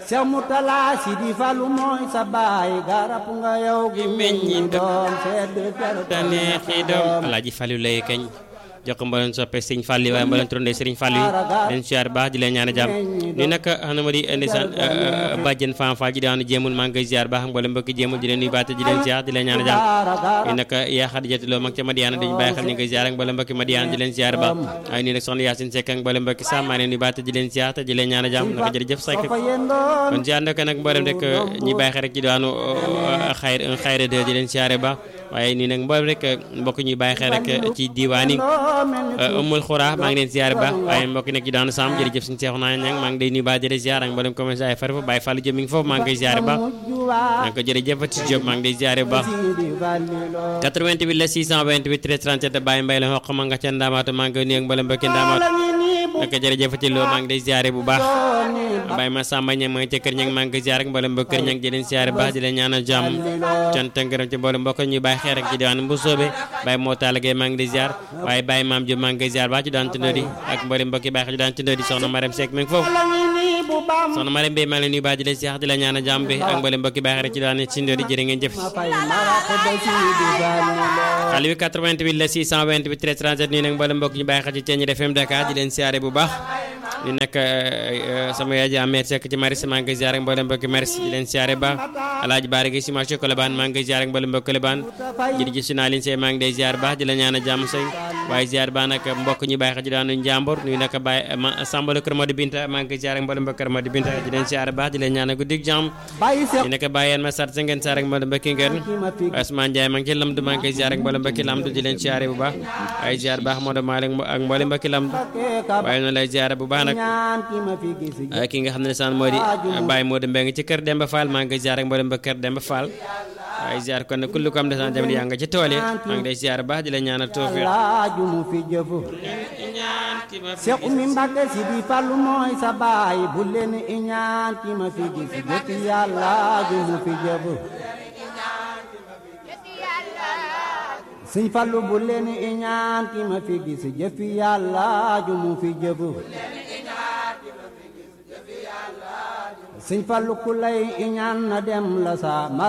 Seex Murtala Sidi Fallu mooy sa baay garab nga yow gi meññi doom sedd te neexi doom alaaji Fallu lay kañ jox ko mboolem soppe sëriñ Fallu waaye mboolem turandoo sëriñ Fallu yi leen siyaar baax di leen ñaan jàmm ni nag xam na ma di ndeysaan bàjjen Fam Fall ji daanu jéemul maa ngi koy siyaar baax mboolem mbokki jéemul di leen nuyu baate di leen siyaar di leen ñaan jàmm ni nag yaa Xadijatu Lo mag ca Madiana dañu bàyyi xel ñu ngi koy siyaar ak mboolem mbokki Madiana di leen siyaar baax waaye nii nag soxna Yaasin Sekk ak mboolem mbokki Sam maa leen nuyu baate di leen siyaar te di leen ñaan jàmm naka jërëjëf Sekk kon siyaar nag nag mboolem rek ñi bàyyi xel rek ci daanu xayr xayra de di leen siyaare baax waaye nii nag mboolem rek mbokk ñuy bàyyi xel rek ci diwaan yi umul xuraa maa ngi leen ziar baax waaye mbokk nekk ci daanu sam jërëjëf suñu seexu naa ñang maa ngi day nuyu baax jërë ziar ak mboolem commerçant ay farifa Baye Fallou Diop mi ngi foofu maa ngi koy ziar baax maa ngi ko jërëjëf ci Diop maa ngi day ziar baax 88 la 628 13 37 Baye Mbaye la xoq ma nga ca ndaamaatu maa ngi koy nuyu ak mboolem mbokki ndaamaatu naka jërëjëf ci loo maa ngi day ziar bu baax Baye ma Samba ñang maa ngi ca kër ñang maa ngi koy ziar ak mboolem mbokk kër ñang di leen ziar baax di leen ñaanal jàmm cant ngërëm ci mboolem mbokk ñuy bàyyi xeer ak ci diwaan bu soobee Baye moo taala gay maa ngi day ziar waaye Baye maam Diop maa ngi koy ziar baax ci daan tëndoo di ak mboolem mbokki bàyyi xel ci daan tëndoo di soxna Marème Seck mi ngi foofu soxna Marème Mbaye maa ngi leen nuyu baax di leen ziar di la ñaanal jàmm bi ak mboolem mbokki bàyyi xel ci daan tëndoo di jërë ngeen jëf xale bi 88 la 628 13 37 nii nag mboolem mbokk ñu bàyyi xel ci Thiéniere FM Dakar di leen ziare bu baax di nag sama yaay ji Amet Seck ci maris maa ngi koy ziare mboolem mbokki maris di leen ziare baax alaaji baare gi si marché Colobane maa ngi koy ziare mboolem mbokki Colobane jërëjëf si naa leen see maa ngi day ziare baax di la ñaan a jàmm sëñ waaye ziare baax nag mbokk ñu bàyyi xel ci daanu njàmbur nuyu nag bàyyi sambalo kër Modou Binta maa ngi koy ziare mboolem mbokki kër Modou Binta di leen ziare baax di leen ñaan a guddig jàmm di nag bàyyi yeen ma sart sa ngeen ziare mboolem mbokki ngeen Ousmane Ndiaye maa ngi ci lamdu maa ngi koy ziare mboolem mbokki lamdu di leen ziare bu baax waaye ziare baax Modou Malick ak mboolem mbokki lamdu waaye noonu lay ziare bu baax nag ki nga xam ne saan moo di Baye Modou Mbengue ci kër Demba Fall maa ngi koy ziar ak mboolem ba kër Demba Fall waaye ziar kon ne kullu ko am desaan tamit yaa nga ci tool yi maa ngi lay ziar baax di la ñaanal tawfiq mu fi jëf Seex Umi Mbàkke si di Fallu mooy sa baay bu leen iñaan ki ma fi gis jëf yàlla ju mu fi jëf Sëñ Fallu bu leen iñaan ki ma fi gis jëf yàlla ju mu fi jëf Sëñ Fallu ku lay iñaan na dem la sa